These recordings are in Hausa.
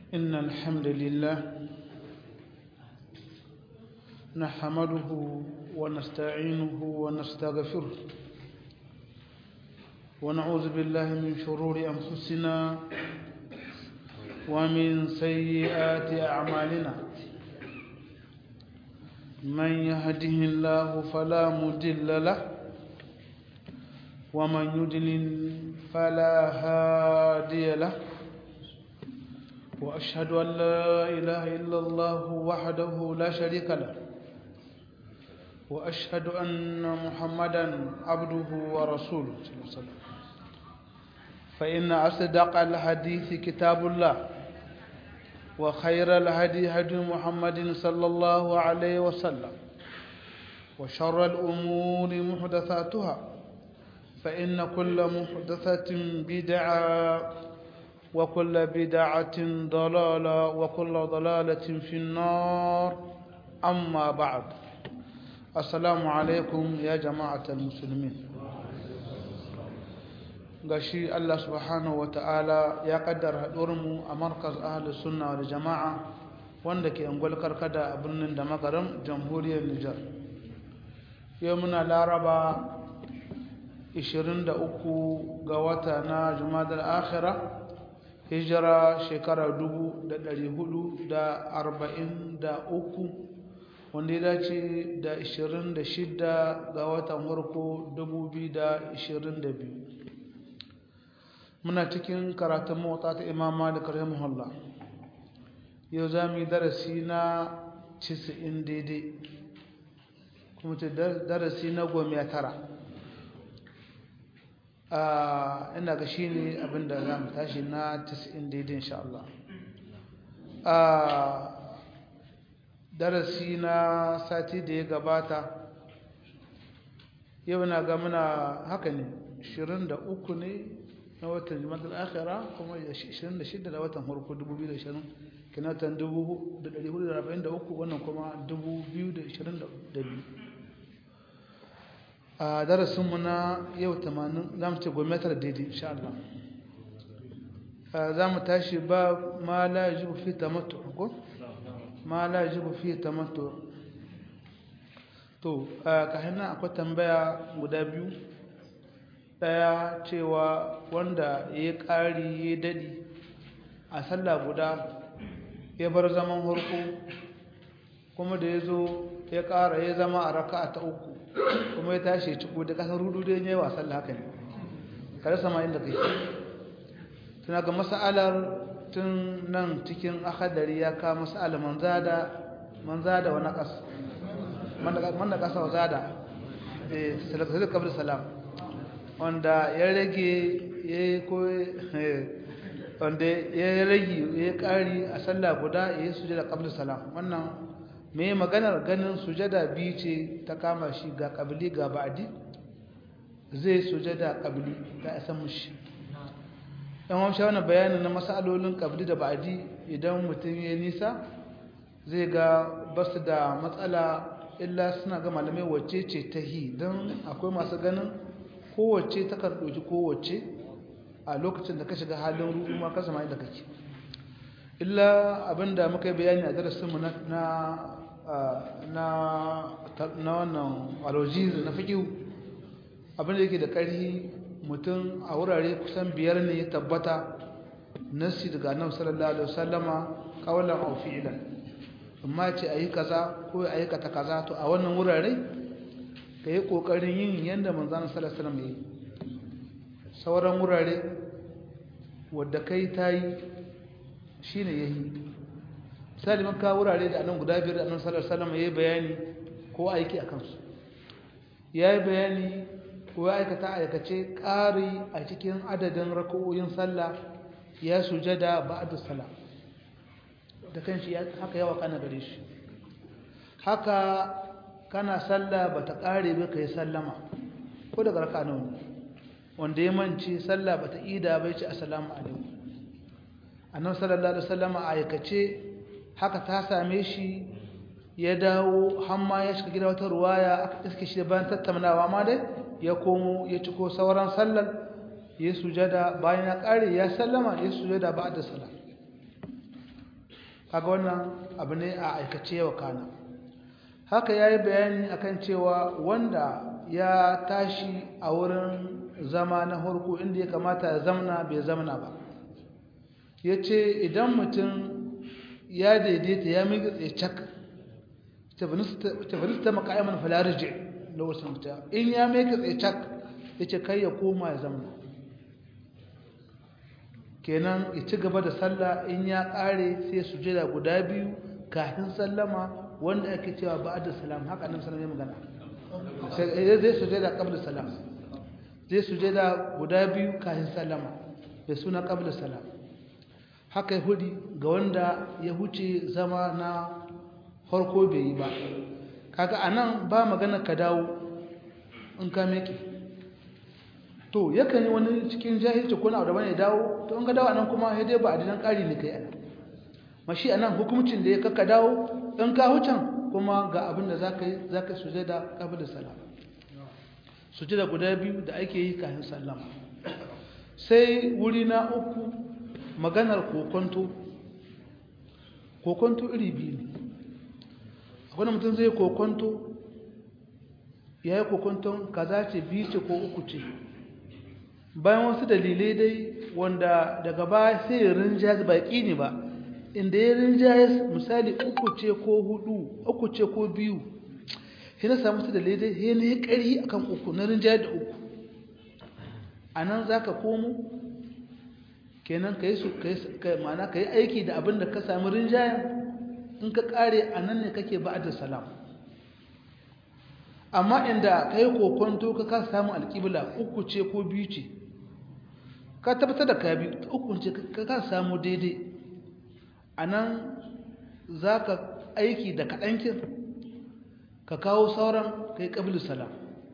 إن الحمد لله نحمده ونستعينه ونستغفره ونعوذ بالله من شرور أنفسنا ومن سيئات أعمالنا من يهده الله فلا مضل له ومن يضلل فلا هادي له وأشهد أن لا إله إلا الله وحده لا شريك له وأشهد أن محمدا عبده ورسوله صلى الله عليه وسلم فإن أصدق الحديث كتاب الله وخير الهدي هدي محمد صلى الله عليه وسلم وشر الأمور محدثاتها فإن كل محدثة بدعة وكل بدعة ضلالة وكل ضلالة في النار أما بعد السلام عليكم يا جماعة المسلمين gashi Allah subhanahu ta'ala ya kaddara mu a markaz ahlus sunna wal jama'a wanda ke angwal karkada a birnin da magaram jamhuriyar Nijar yau muna laraba 23 ga wata na jumadal akhirah hijira shekara 443 wanda ya dace da 26 ga watan farko 2022 muna cikin karatun motsa ta imam malik rahimahullah yau za mu yi darasi na 90 daidai kuma ce darasi na goma tara ina ga shi ne abinda za mu tashi na 90 daidai insha Allah darasi na sati da ya gabata yau na ga muna haka ne 23 ne na watan jimatar akhira kuma 26 da watan harko 2020 kinatan 443 wannan kuma 2022 a darasinmu na yau 80 za mu ce gwamnatar daidai insha Allah za mu tashi ba ma la yajibu fi tamattu ko ma la yajibu fi tamattu to ka hana akwai tambaya guda biyu daya cewa wanda ya ƙari ya daɗi a sallah guda ya bar zaman harko kuma da ya zo ya ƙara ya zama a raka ta uku kuma ya tashi ciko da ƙasar rudu da ya yi wa sallah haka ne kare sama inda kai tuna ga mas'alar tun nan cikin akadari ya ka mas'ala manzada manzada wa naqas man naqasa wa zada eh salatu qabl salam wanda ya rage ya ko wanda ya rage ya kari a sallah guda ya yi sujada qabl salam wannan me maganar ganin sujada biyu ce ta kama shi ga qabli ga ba'di zai sujada qabli ta isa mushi dan wamsha wannan bayanin na masalolin qabli da ba'di idan mutum ya nisa zai ga basu da matsala illa suna ga malamai wacce ce ta hi don akwai masu ganin kowace ta kan ɗauki kowace a lokacin da ka shiga halin ruɗu ma ka zama inda kake illa abinda muka yi bayani a darasinmu na na na wannan alojiz na fikihu abinda yake da ƙarfi mutum a wurare kusan biyar ne ya tabbata nasi daga annabi sallallahu alaihi wasallama kawalan aw fi'lan amma ce ayi kaza ko ayi kata kaza to a wannan wurare ka yi ƙoƙarin yin yadda manzana salasalam ya yi sauran wurare wadda kai ta yi shi ne ya yi misali maka wurare da anan guda biyar da annan salasalam ya yi bayani ko aiki a kansu ya yi bayani ko ya aikata aikace ƙari a cikin adadin raka'o'in sallah ya sujada ba'ad salam da kanshi haka yawa kana gare shi haka kana sallah bata kare ba kai sallama ko daga raka nawa ne wanda ya mance sallah bata ida bai ce assalamu alaikum annabi sallallahu alaihi wasallam a aikace haka ta same shi ya dawo hamma ya shiga gida wata ruwaya aka iske shi bayan tattaunawa ma dai ya komo ya ciko sauran sallar ya sujada bayan ya kare ya sallama ya sujada ba'da salat kaga wannan abu ne a aikace wa kana haka ya yi bayani akan cewa wanda ya tashi a wurin zama na harko inda ya kamata ya zamna bai zamna ba ya ce idan mutum ya daidaita ya miƙa tsaye cak tabarista maka'iman falarije da wasu mutum in ya miƙa tsaye cak ya ce kai ya koma ya zamna kenan ya ci gaba da sallah in ya ƙare sai sujada guda biyu kafin sallama wanda ake cewa ba'da salam haka annabi sallallahu alaihi magana sai zai sujada qabla salam zai sujada guda biyu kafin sallama da suna qabla salam haka ya hudi ga wanda ya huce zama na farko bai yi ba kaga anan ba magana ka dawo in ka meke to yakan yi wani cikin jahilci ko na daban ya dawo to in ka dawo anan kuma sai dai ba adinan ƙari ne kai anan mashi anan hukuncin da ya kaka dawo in ka hucan kuma ga abin da zaka yi zaka sujada qabla salam sujada guda biyu da ake yi kafin sallama sai wuri na uku maganar kokonto kokonto iri biyu ne akwai mutum zai kokonto ya yi kokonton kaza ce biyu ce ko uku ce bayan wasu dalilai dai wanda daga baya sai ya rinjaya baƙi ne ba inda ya rinjaya misali uku ce ko hudu uku ce ko biyu sai na samu su dalilai dai sai na yi ƙari akan uku na rinjaya da uku a nan za ka komo kenan ka yi su mana ka yi aiki da abin da ka sami rinjaya in ka ƙare a nan ne kake ba da salam amma inda ka yi kokonto ka ka samu alƙibla uku ce ko biyu ce ka tabbatar da ka biyu uku ce ka ka samu daidai a nan za ka aiki da kaɗankin ka kawo sauran ka yi ƙabilu salam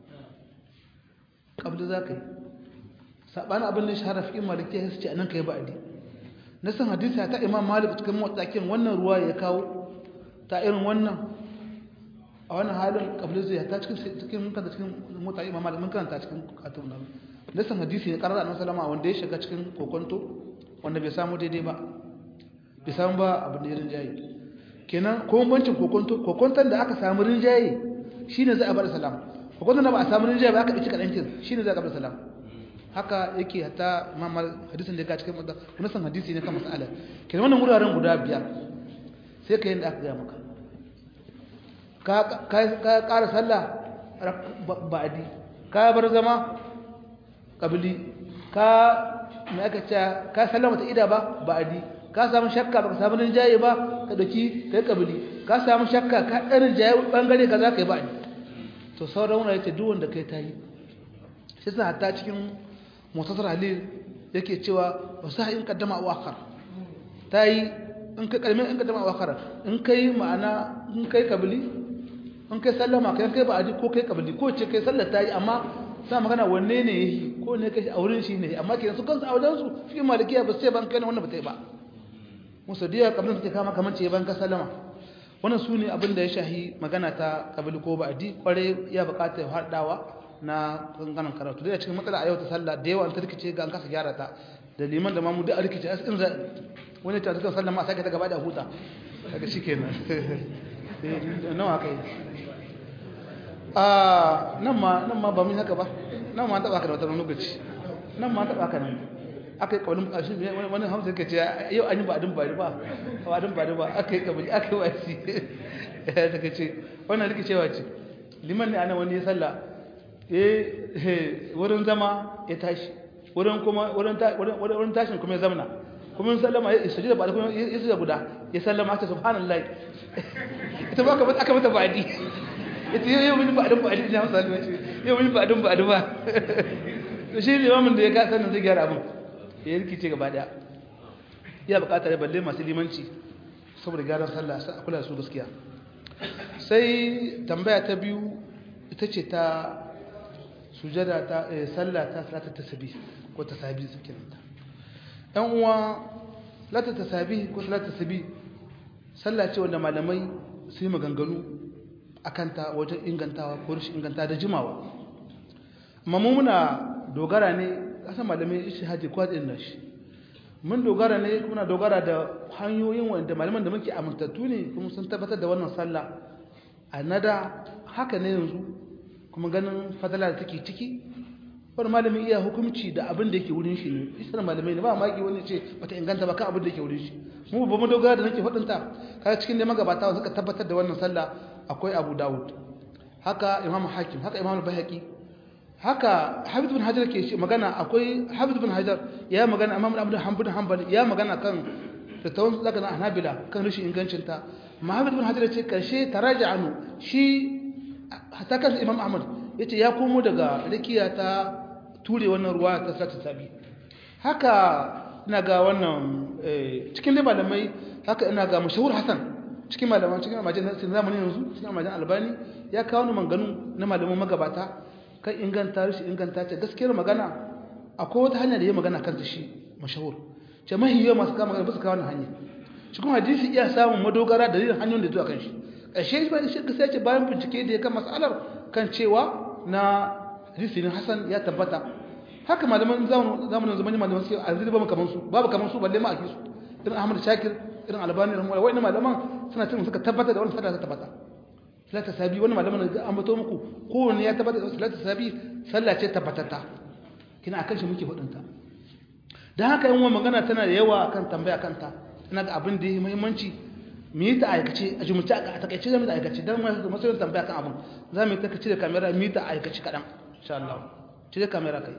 ƙabilu za ka yi saɓanin abin da shahara fi maliki ya ce a nan ka yi ba'adi na san hadisa ta imam malik cikin motsakin wannan ruwa ya kawo ta irin wannan a wannan halin ƙabilu zai ta cikin cikin kanta cikin motsakin imam malik mun karanta cikin katun nan na san hadisi ne karar annabi salama wanda ya shiga cikin kokonto wanda bai samu daidai ba bai samu ba abin da ya rinjaye kenan ko bancin kokonto kokonton da aka samu rinjaye shine za a bar salam kokonton da ba a samu rinjaye ba aka ɗauki kaɗan kin shine za a bar salam haka yake hatta mamar hadisin da ya cikin wadda wani san hadisi ne kan mas'ala kenan wannan wuraren guda biyar sai ka yi da aka gaya maka ka ƙara sallah ba'adi ka bar zama ƙabili ka mai aka ce ka sallama ta ida ba ba'adi ka samu shakka ba ka samu rinjaye ba ka ɗauki ka yi ƙabili ka samu shakka ka ɗan rinjaye ɓangare ka za ka yi ba'adi to sauran wani ya ce duk wanda kai ta yi shi suna hatta cikin motasar halil yake cewa wasu in kaddama a wakar ta yi in kai kalmin in kaddama a wakar in kai ma'ana in kai kabili in kai sallama kai kai ba'adi ko kai kabili ko ce kai sallar ta yi amma sa magana wanne ne yi ko ne kai a wurin shi ne amma kenan su kansu a wajen su fi malikiya ba sai ban kai wannan ba ta yi ba musu diya kabilin take kama kamar ce ban ka sallama wannan su ne abin da ya shahi magana ta kabili ko ba'adi kware ya bukata ya haɗawa na ganganan karatu da cikin matsala a yau ta sallah da yawa an ta rikice ga an kasa gyara ta da liman da mamu duk a rikice as in za wani ta cikin sallah ma sake ta gaba da huta daga shi kenan nawa kai a nan ma nan ma ba mun haka ba nan ma taba ka da wata lokaci nan ma taba ka nan aka yi kawalin ƙarshe wani hamsa yake ce yau an yi ba adin bari ba ba adin bari ba aka yi kabili aka yi wasi ta ce wannan rikicewa ce liman ne ana wani ya sallah wurin zama ya tashi wurin kuma wurin tashin kuma ya zamana kuma yin sallama ya sujada ba da kuma ya sujada guda ya sallama ta subhanallah ita ba aka mata ba'adi ita yau mun ba'adin ba'adi ina masa sallama ce yau mun ba'adin ba'adi ba to shi limamin da ya ga sanin zai gyara abin ya rikice gaba daya ya bukatar ya balle masu limanci saboda gyaran sallah sai a kula su gaskiya sai tambaya ta biyu ita ce ta sujada ta sallah ta salata tasbih ko tasbih suke nanta dan uwa salata tasbih ko salata tasbih sallah ce wanda malamai su yi maganganu akan ta wajen ingantawa ko rashin inganta da jimawa amma mu muna dogara ne kasan malamai ishihadi ko hadin nashi mun dogara ne kuma dogara da hanyoyin wanda malaman da muke amintattu ne kuma sun tabbatar da wannan sallah a nada haka ne yanzu kuma ganin fadala da take ciki wani malamin iya hukunci da abin da yake wurin shi ne isar malamai ne ba maki wani ce bata inganta ba kan abin da yake wurin shi mu ba mu dogara da nake faɗinta kaga cikin neman gabata suka tabbatar da wannan sallah akwai abu dawud haka imam hakim haka imam bayhaqi haka habib bin hajar ke magana akwai habib bin hajar ya magana imam abu hanbal hanbali ya magana kan tattawan zaka na hanabila kan rashin ingancin ta amma habib bin hajar ce karshe taraja anu shi hatta kan imam ahmad yace ya komo daga rikiya ta ture wannan ruwa ta sata sabi haka ina ga wannan cikin dai malamai haka ina ga mashahur hasan cikin malaman cikin almajin zamanin yanzu cikin almajin albani ya kawo ni manganu na malaman magabata kan inganta shi inganta ce gaskiyar magana akwai wata hanya da ya magana kanta shi mashahur ce mahiyar masu kama magana bisa kawo hanya shi kuma hadisi iya samun madogara da yin hanyoyin da zuwa kan shi ƙarshe ba shi gaskiya ce bayan bincike da ya kan matsalar kan cewa na hadisi ne hasan ya tabbata haka malaman zamanin zamanin malaman suke a zai babu kaman su babu kaman su balle ma a kisu irin ahmad shakir irin albani rahimahullah wa'annan malaman suna cin suka tabbata da wannan fada ta tabbata salatu sabi wannan malaman da an bato muku kowanne ya tabbata da salatu sabi sallah ce tabbatata kina akan shi muke fadin ta dan haka yan magana tana da yawa akan tambaya kanta ina ga abin da yake muhimmanci mu yi ta aikace a jumulce a takaice zamu da aikace dan masu tambaya kan abin za mu yi ta kace da kamera mu yi ta aikace kadan insha Allah cire kamera kai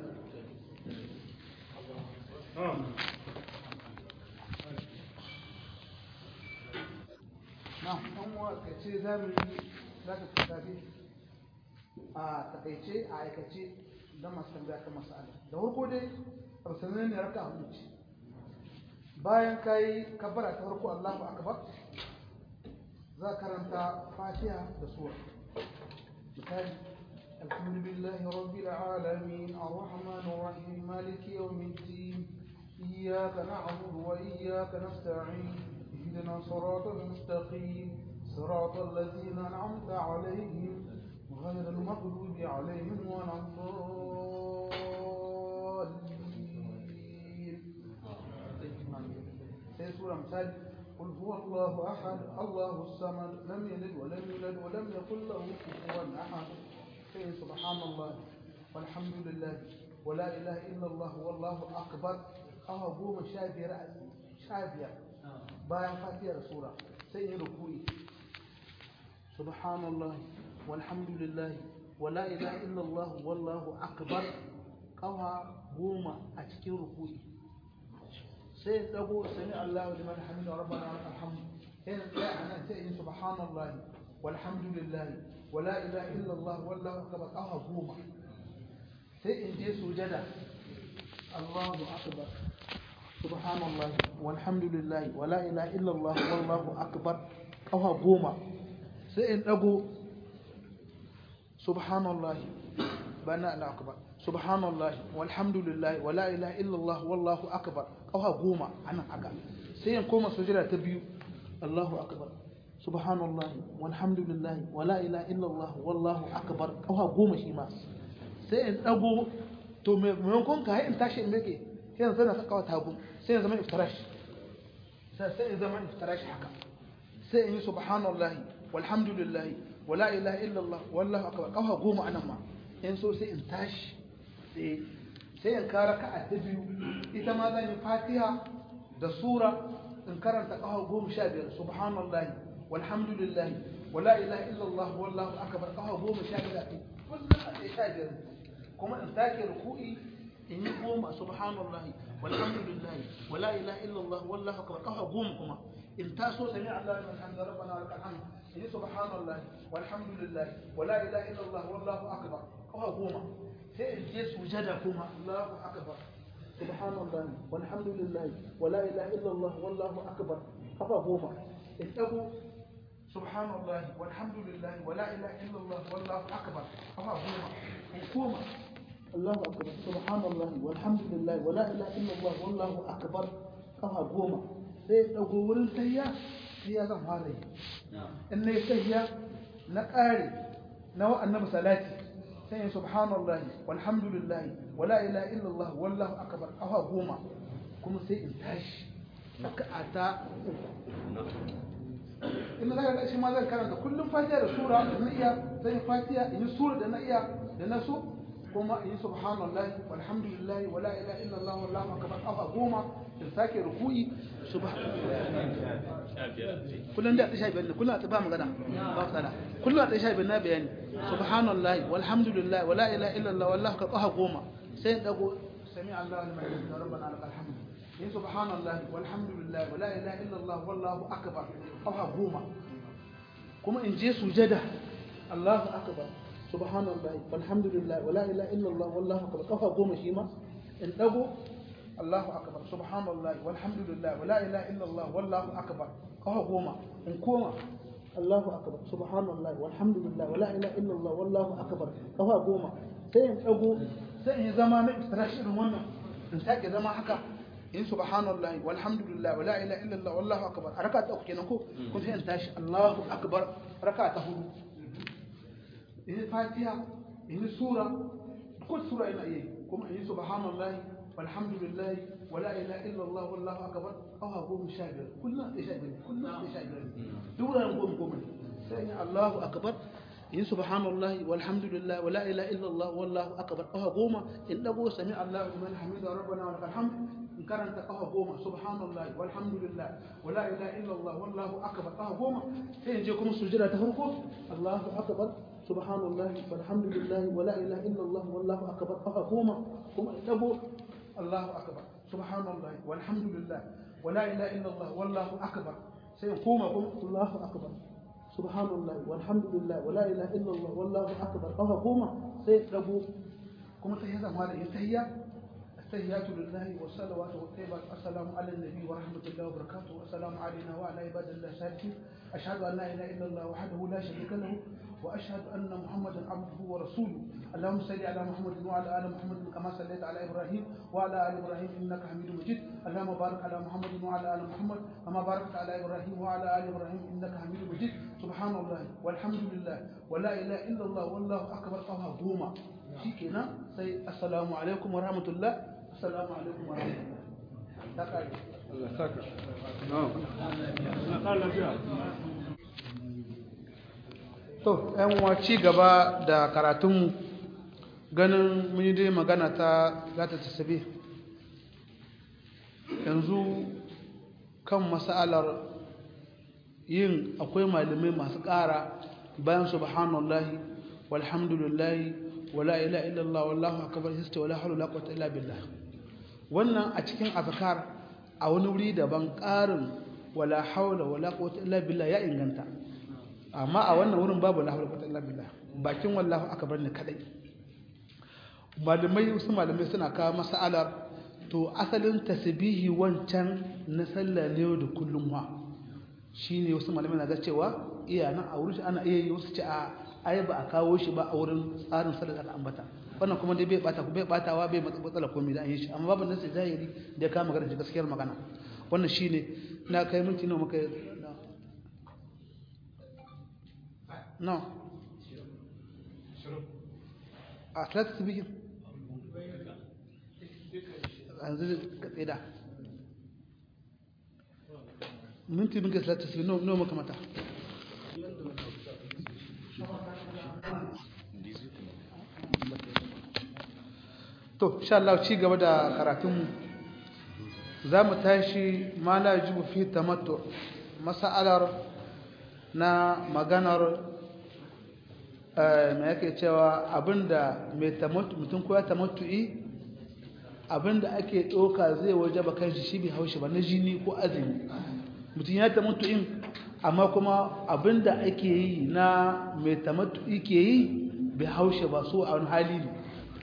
ɗan wakace za mu yi za ka tafi a takaice a aikace don masu tambaya kan masala da farko dai arsanin ne raka a hukunci bayan ka yi kabbara ta farko allahu akbar za karanta fatiha da suwa misali الحمد لله رب العالمين الرحمن الرحيم مالك يوم الدين إياك نعبد وإياك نستعين اهدنا الصراط المستقيم صراط الذين أنعمت عليهم غير المغضوب عليهم ولا الضالين سورة مثال قل هو الله أحد الله الصمد لم يلد ولم يولد ولم يكن له كفوا أحد سبحان الله والحمد لله ولا إله إلا الله والله أكبر أو قوم شابير شابير bayan fatiyar sura sai yin ruku'i subhanallah walhamdulillah wala ilaha illallah wallahu akbar kawa goma a cikin ruku'i sai dago sami Allahu liman hamida rabbana wa alhamdu sai ya ana sai yin subhanallah walhamdulillah wala ilaha illallah wallahu akbar kawa goma sai in je sujada Allahu akbar سبحان الله والحمد لله ولا إله إلا الله والله أكبر أوها قوما سئن أبو سبحان الله بنا لا أكبر سبحان الله والحمد لله ولا إله إلا الله والله أكبر أوها قوما أنا أكبر سئن قوما سجرة تبيو الله أكبر سبحان الله والحمد لله ولا إله إلا الله والله أكبر أوها قوما شيما سئن أبو to maimakon ka in tashi in meke sai yanzu na saka wata hagu sai ya zama iftirash sai ya zama iftirash haka sai in yi subhanallah walhamdulillah wala ilaha illallah wallahu akbar kafa goma anan ma in so sai in tashi sai sai in kara ka a biyu ita ma zan yi fatiha da sura in karanta kafa goma sha biyar subhanallah walhamdulillah wala ilaha illallah wallahu akbar kafa goma sha biyar kullum a sha biyar kuma in sake ruku'i in yi goma subhanallahi walhamdulillahi wala ilaha illallah wallahu akbar kafa goma kuma in taso sami Allah liman hamda rabbana wa lakal hamd in yi subhanallahi walhamdulillahi wala ilaha illallah wallahu akbar kafa goma sai in je sujada kuma Allahu akbar subhanallahi walhamdulillahi wala ilaha illallah wallahu akbar kafa goma in dago subhanallahi walhamdulillahi wala ilaha illallah wallahu akbar kafa goma in koma الله أكبر سبحان الله والحمد لله ولا إله إلا الله والله أكبر كما قوما sai ɗago wurin tayya sai ya zan fara yi in na yi tayya na ƙare na wa'annan salati sai yin subhanallah walhamdulillah wala ilaha illallah wallahu akbar kafa goma kuma sai in tashi raka'a ta in za ka shi ma zan karanta kullum fatiha da sura da na iya zan yi fatiha in yi sura da na iya da na so kuma in yi subhanallahi walhamdulillahi wala ilaha illallah wallahu akbar afa goma in sake ruku'i kullum da ta shafi ne kullum ta ba magana ba tsada kullum ta shafi na bayani subhanallahi walhamdulillahi wala ilaha illallah wallahu akbar afa goma sai in dago sami Allah liman hamida rabbana lakal hamd yin subhanallahi walhamdulillahi wala ilaha illallah wallahu akbar afa goma kuma in je sujada Allahu akbar subhanallahi walhamdulillahi wala ilaha illallah wallahu akbar kafa goma shi ma in dago Allahu akbar subhanallahi walhamdulillahi wala ilaha illallah wallahu akbar kafa goma in koma Allahu akbar subhanallahi walhamdulillahi wala ilaha illallah wallahu akbar kafa goma sai in dago sai in zama na istirashi irin wannan in sake zama haka in subhanallahi walhamdulillahi wala ilaha illallah wallahu akbar a raka ta uku kenan ko kun sai in tashi Allahu akbar raka ta hudu in fatiha in sura ko sura ina yi kuma in subhanallahi walhamdulillahi wala ilaha illallah wallahu akbar aw ha goma sha biyar kullum da sha biyar kullum da sha biyar duk ran goma goma sai in Allahu akbar in subhanallahi walhamdulillahi wala ilaha illallah wallahu akbar aw ha goma in dago sami Allahu liman hamida rabbana wa lakal hamd in karanta kafa goma subhanallah walhamdulillah wala ilaha illallah wallahu akbar kafa goma sai in je kuma sujada ta farko Allahu akbar subhanallah walhamdulillah wala ilaha illallah wallahu akbar kafa goma kuma in dago Allahu akbar subhanallah walhamdulillah wala ilaha illallah wallahu akbar sai in koma kuma Allahu akbar subhanallah walhamdulillah wala ilaha illallah wallahu akbar kafa goma sai in dago kuma sai ya zama da yin tahiyya التحيات لله والصلوات والطيبات السلام على النبي ورحمة الله وبركاته والسلام علينا وعلى عباد الله الصالحين أشهد أن لا إله إلا الله وحده لا شريك له وأشهد أن محمدا عبده ورسوله اللهم صل على محمد وعلى آل محمد كما صليت على إبراهيم وعلى آل إبراهيم إنك حميد مجيد اللهم بارك على محمد وعلى آل محمد كما باركت على إبراهيم وعلى آل إبراهيم إنك حميد مجيد سبحان الله والحمد لله ولا إله إلا الله والله أكبر أوها دوما شيكنا سي السلام عليكم ورحمة الله السلام عليكم ورحمة الله Allah saka. to yan uwa ci gaba da karatunmu ganin mun yi dai magana ta zata tasabe yanzu kan masalar yin akwai malamai masu ƙara bayan subhanallahi walhamdulillahi wala ilaha illallah wallahu akbar hista wala hawla wala quwwata illa billah wannan a cikin azkar a wani wuri daban ƙarin wala hawla wala quwwata illa billah ya inganta amma a wannan wurin babu la hawla quwwata illa billah bakin wallahu akbar ne kadai malamai wasu malamai suna kawo masalar to asalin tasbihi wancan na sallah ne da kullum wa shine wasu malamai na ga cewa iya nan a wurin ana iya yi wasu ce a ai ba a kawo shi ba a wurin tsarin sallar da aka ambata wannan kuma dai bai bata bai batawa bai matsala komai da an yi shi amma babu nasi zahiri da ya kama magana gaskiyar magana wannan shine na kai minti nawa muka no a salatu tasbihin yanzu ka tsida minti muka salatu tasbihin nawa muka mata to insha Allah ci gaba da karatunmu za mu tashi ma la yajibu fi tamattu mas'alar na maganar me yake cewa abinda mai tamattu mutum ko ya tamattu'i abinda ake doka zai wajaba kanshi shi bai haushi ba na jini ko azumi mutum ya tamattu'in amma kuma abinda ake yi na mai tamattu'i ke yi bai haushe ba so a wani hali ne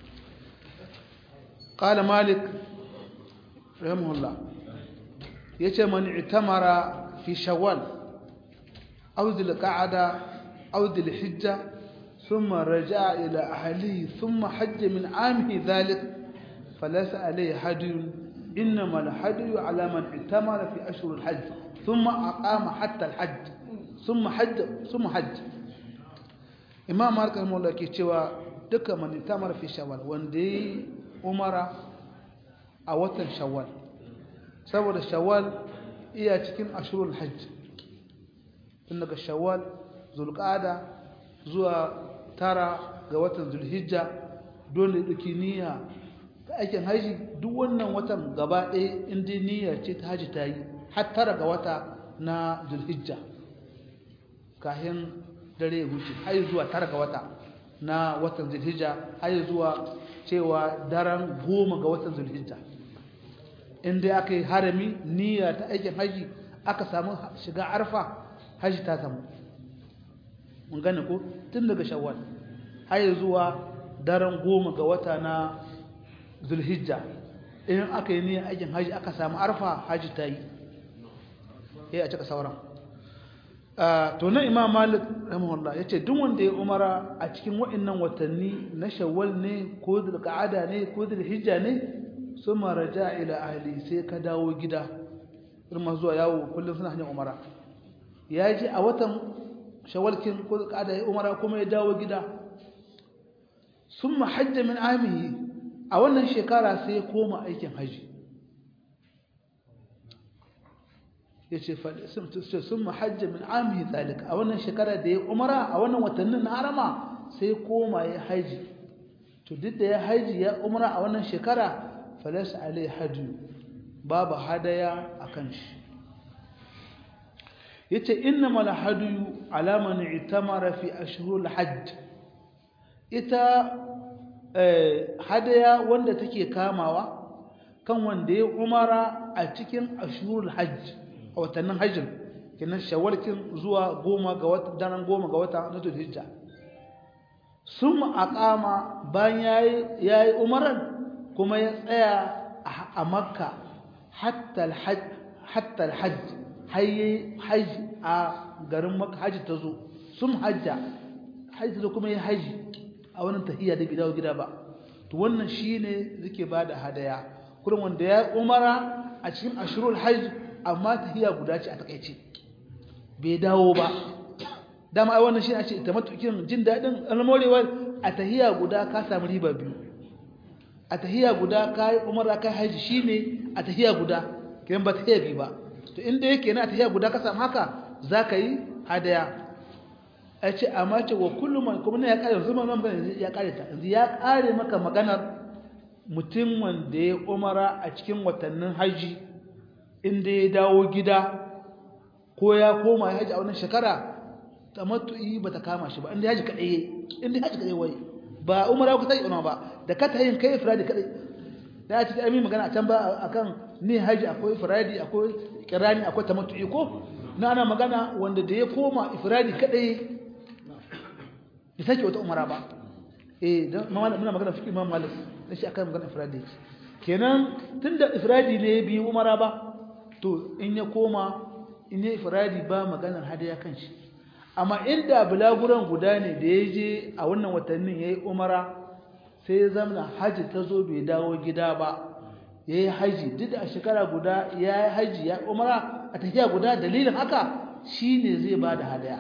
قال مالك رحمه الله يتي من اعتمر في شوال أو ذي القعدة أو ذي الحجة ثم رجع إلى أهله ثم حج من عامه ذلك فليس عليه حدي إنما الحدي على من اعتمر في أشهر الحج ثم أقام حتى الحج ثم حج ثم حج إمام مالك رحمه الله كيتشوى دك من اعتمر في شوال وندي umara a watan shawwal saboda shawwal iya cikin ashurul hajj tun daga shawwal zulqa'ada zuwa tara ga watan zulhijja dole duki niyya ta aikin haji duk wannan watan gaba ɗaya inda niyya ce ta haji ta yi har tara ga wata na zulhijja kahin dare ya wuce har zuwa tara ga wata na watan zulhijja har zuwa cewa daren goma ga watan zulhijja inda aka yi harami niyya ta aikin haji aka samu shiga arfa haji ta samu mun gane ko tun daga shawwal har zuwa daren goma ga wata na zulhijja in aka yi niyyar aikin haji aka samu arfa haji ta yi ya a cika sauran to na imam malik rahimahullah yace duk wanda ya umara a cikin wa'annan watanni na shawwal ne ko zulqa'ada ne ko zulhijja ne suma raja ila ahli sai ka dawo gida irin zuwa yawo kullum suna hanyar umara ya ji a watan shawalkin ko zulqa'ada ya umara kuma ya dawo gida summa hajja min amihi a wannan shekara sai ya koma aikin haji yace fa summa hajja min amihi zalika a wannan shekara da ya umara a wannan watannin na harama sai koma ya haji to duk da ya haji ya umara a wannan shekara falas alai hadu babu hadaya akan shi yace innamal hadu ala man itamara fi ashhurul hajj ita hadaya wanda take kamawa kan wanda ya umara a cikin ashhurul hajj a watannin hajjin kinan shawalkin zuwa goma ga wata daren goma ga wata na zulhijja sun aqama bayan yayi yayi umaran kuma ya tsaya a makka hatta alhajj hatta alhajj hayyi hajj a garin makka hajji ta zo sun hajja hajji ta kuma ya haji a wannan tahiyya da gidawo gida ba to wannan shine zake bada hadaya kurin wanda ya umara a cikin ashurul hajj amma tahiyya guda ce a takeice bai dawo ba dama ai wannan shine a ce tamattukin jin dadin almorewa a tahiyya guda ka samu riba biyu a tahiyya guda kai umara kai haji shine a tahiyya guda kiran ba tahiyya bi ba to inda yake na tahiyya guda ka samu haka zaka yi hadaya a ce amma ce wa kullum kuma ne ya kare yanzu ma magana ya kare ta yanzu ya kare maka maganar mutum wanda ya umara a cikin watannin haji inda ya dawo gida ko ya koma ya haji a wannan shekara tamattu'i ba ta kama shi ba inda haji kadai inda haji kadai wai ba umara ku sai ba da ka tayin kai ifradi kadai da ta yi magana a can ba akan ni haji akwai ifradi akwai kirani akwai tamattu'i ko na ana magana wanda da ya koma ifradi kadai da sake wata umara ba eh dan muna magana fiqh imam malik dan shi akan magana ifradi kenan tunda ifradi ne bi umara ba to in ya koma in ya ifradi ba maganar hadaya kan shi amma inda bulaguran guda ne da ya je a wannan watannin yayi umara sai ya zamana haji ta zo bai dawo gida ba yayi haji duk da a shekara guda yayi haji ya umara a tafiya guda dalilin haka shine zai bada hadaya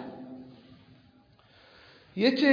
yace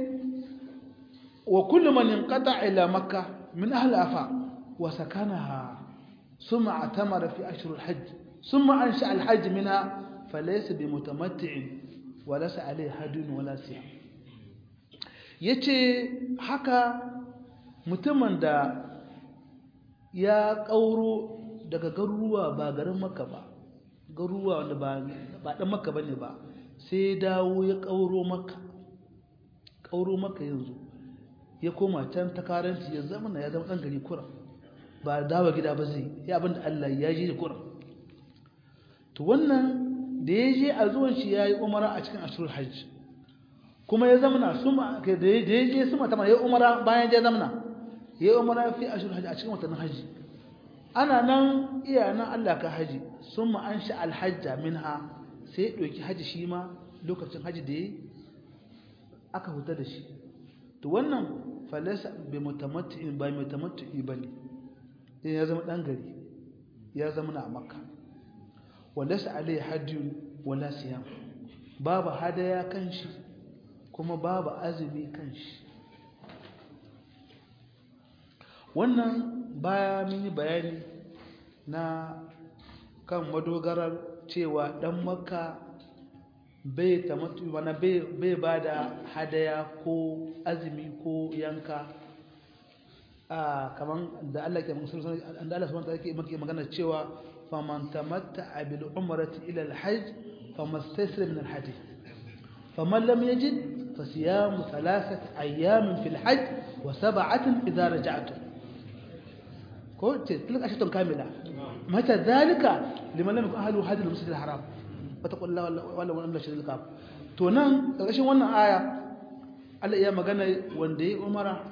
wa kullu man inqata ila makkah min ahli afa wa sakanaha thumma atamara fi ashhur alhajj thumma ansha alhajj minha falaysa bimutamatti'in wa laysa alayhi hadun wala siyam yace haka mutumin da ya kauro daga garuruwa ba garin makka ba garuruwa wanda ba ba dan makka bane ba sai dawo ya kauro makka kauro maka yanzu ya koma can ta karanci ya zama ya zama ɗan gari kura ba dawa gida ba zai ya abin da Allah ya ji kura to wannan da ya je a zuwan shi ya yi umara a cikin ashirul hajj kuma ya zama suma da ya je suma ta ya umara bayan ya zama ya yi umara fi ashirul hajj a cikin watannin hajji ana nan iya nan Allah ka haji summa an sha alhajja minha sai ya ɗauki haji shi ma lokacin haji da ya yi aka huta da shi to wannan falasa bai mutamatti'in ba mutamatti'i bane sai ya zama dan gari ya zama na makka walasa alai hadiyun wala siyam babu hadaya kan shi kuma babu azumi kan shi wannan baya mun yi bayani na kan madogarar cewa dan makka bai tamattu mana bai ba da hadaya ko azumi ko yanka a kaman da Allah ke musulun da Allah subhanahu wa ta'ala ke magana cewa faman tamatta'a bil umrati ila al hajj famastaysara min al hadi faman lam yajid fasiyamu thalathati ayyamin fil hajj wa sab'atin idha raja'tum ko tilka ashatun kamila mata zalika liman lam yakun ahlu hadil masjid al haram fataqul la wala wala shiril kaf to nan ƙarshen wannan aya Allah ya magana wanda ya umara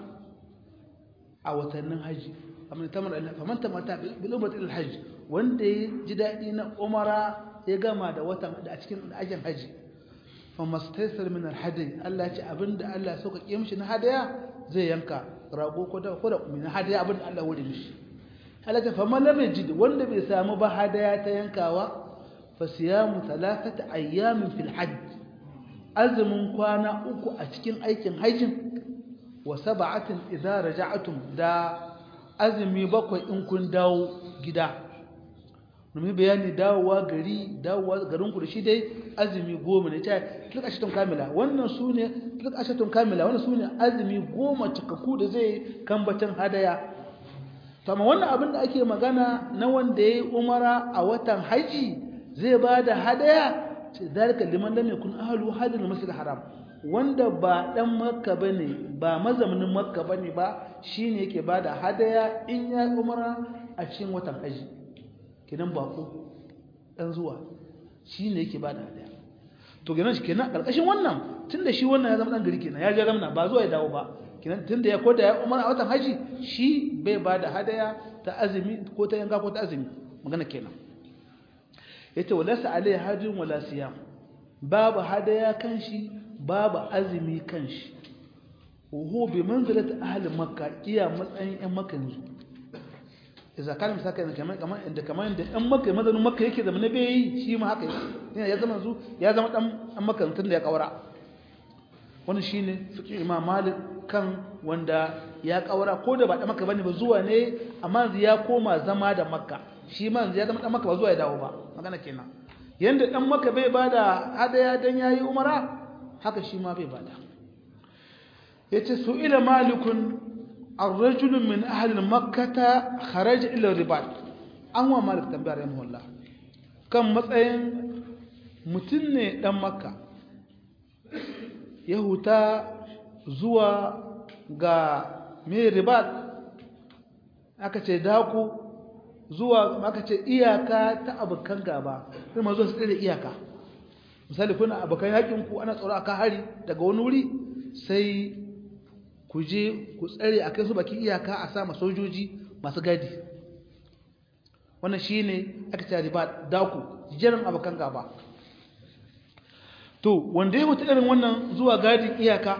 a watannin haji amma tamar Allah faman tamata bil umrati ila hajj wanda ya ji dadi na umara ya gama da watan da a cikin ajin haji famastaysar min al hadi Allah ya ce abinda Allah ya sauka mishi na hadaya zai yanka rago ko da ko da min hadaya abinda Allah ya wuri mishi Allah ta faman lam yajid wanda bai samu ba hadaya ta yankawa fasiyamu talafata ayyamin fil hajj azumin kwana uku a cikin aikin hajjin wa sab'atin idza raja'tum da azumi bakwai in kun dawo gida mun bayani dawowa gari dawowa garin ku da shi dai azumi goma ne ta duk ashatun kamila wannan sune duk ashatun kamila wannan sune azumi goma cikakku da zai kambacin hadaya to amma wannan abin da ake magana na wanda yayi umara a watan haji zai ba da hadaya zalika liman lam yakun ahlu hadil masjid haram wanda ba dan makka bane ba mazaunin makka bane ba shine yake ba da hadaya in ya umara a cikin watan haji kidan bako dan zuwa shine yake ba da hadaya to kenan shi kenan karkashin wannan tunda shi wannan ya zama dan gari kenan ya je ramna ba zuwa ya dawo ba kenan tunda ya koda ya umara a watan haji shi bai ba da hadaya ta azumi ko ta yanka ko ta azumi magana kenan yace walasa alai hajjin wala siyam babu hadaya kanshi babu azumi kanshi huwa bi manzilati ahli makka iya matsayin ɗan makka yanzu idza kana misaka ne kamar kamar inda kamar inda ɗan makka mazanin makka yake zama na bai shi ma haka yake ya zama yanzu ya zama ɗan ɗan makka tun da ya kaura wannan shine fiqh imam malik kan wanda ya kaura ko da ba ɗan makka bane ba zuwa ne amma yanzu ya koma zama da makka shi ma yanzu ya zama ɗan makka ba zuwa ya dawo ba magana kenan yanda dan maka bai bada hadaya dan yayi umara haka shi ma bai bada yace su ila malikun ar-rajul min ahli makkah kharaja ila ribat an wa malik tambayar yayin wallah kan matsayin mutun ne dan makka ya huta zuwa ga me ribat aka ce daku zuwa aka ce iyaka ta abokan gaba sai ma zo su tsere iyaka misali kuna abokan yakin ku ana tsaro aka hari daga wani wuri sai ku je ku tsare akai su baki iyaka a sama sojoji masu gadi wannan shine aka ce riba daku jiran abokan gaba to wanda ya mutu irin wannan zuwa gadin iyaka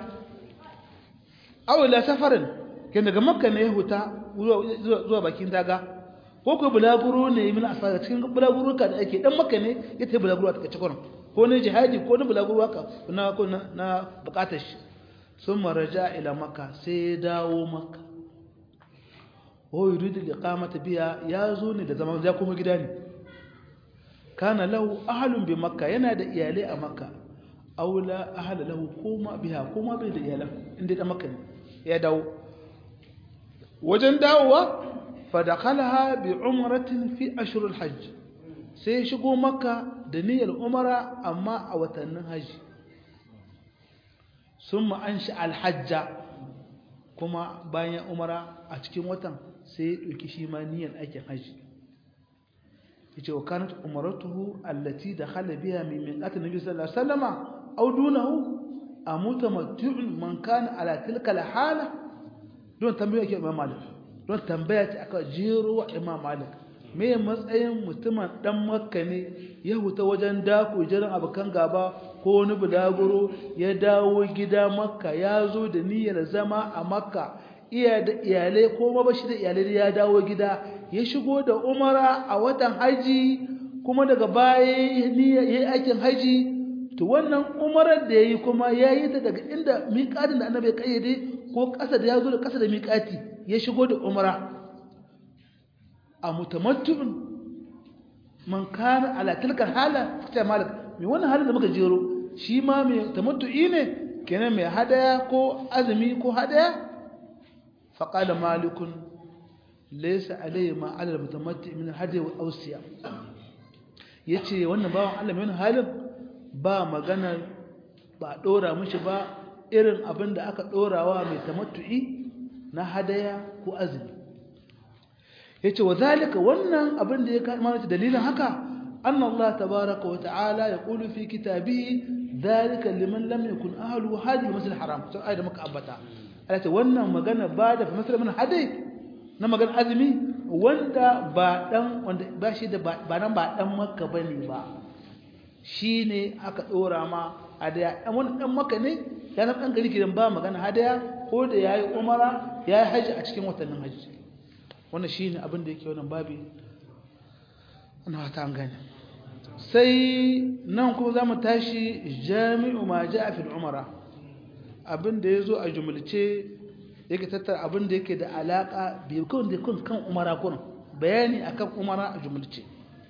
awila safarin ke daga makka ne ya huta zuwa bakin daga ko ko bulaguro ne min asara cikin bulaguro ka da ake dan makka ne ya tafi bulaguro ta kace ko ne jihadi ko ne bulaguro haka na ko na bukatar shi sun maraja ila makka sai ya dawo makka o yuridu liqamata biya ya zo ne da zaman ya kuma gida ne kana lahu ahlun bi makka yana da iyalai a makka aula ahla lahu kuma biha kuma bai da iyalan inda da makka ne ya dawo wajen dawowa fadakalaha bi umratin fi ashurul hajj sai shigo makka da niyyar umara amma a watannin haji summa anshi alhajja kuma bayan umara a cikin watan sai ya dauki shi ma niyyar aikin haji yace wa kanat umratuhu allati dakhala biha min miqatin nabi sallallahu alaihi wasallama aw dunahu amutamattu'un man kana ala tilka alhala don tambaya ke imam malik don tambaya ce aka jero wa imam malik me matsayin mutumin dan makka ne ya huta wajen dako jiran abokan gaba ko wani bulaguro ya dawo gida makka ya zo da niyyar zama a makka iya da iyalai ko ma bashi da iyalai ya dawo gida ya shigo da umara a watan haji kuma daga baya yayi aikin haji to wannan umarar da yayi kuma yayi ta daga inda miƙatin da annabi ya kayyade ko ƙasa da ya zo da ƙasa da miƙati ya shigo da umara a mutamattu'un man kana ala tilka hala ta malik me wannan halin da muka jero shi ma mai tamattu'i ne kenan mai hadaya ko azumi ko hadaya faqala malikun laysa alayhi ma ala al-mutamatti min hadi wa awsiya yace wannan bawan Allah mai halin ba magana ba dora mishi ba irin abin da aka dorawa mai tamattu'i na hadaya ko azumi yace wa zalika wannan abin da ya kama dalilin haka anna Allah tabaaraka wa ta'ala yaqulu fi kitabihi zalika liman lam yakun ahlu hadhihi al-masjid haram sai ayat muka ambata Allah ce wannan magana ba da masal min hadai na magana azumi wanda ba dan wanda ba shi da ba nan ba dan makka bane ba shine aka dora ma hadaya dan wannan dan makka ne ya san dan gari kidan ba magana hadaya ko da yayi umara yayi haji a cikin watannin haji wannan shine abin da yake wannan babi ana ta an gane sai nan kuma zamu tashi jami'u ma ja'a fil umara abin da yazo a jumulce yake tattara abin da yake da alaka bi kun da kun kan umara kun bayani akan umara a jumulce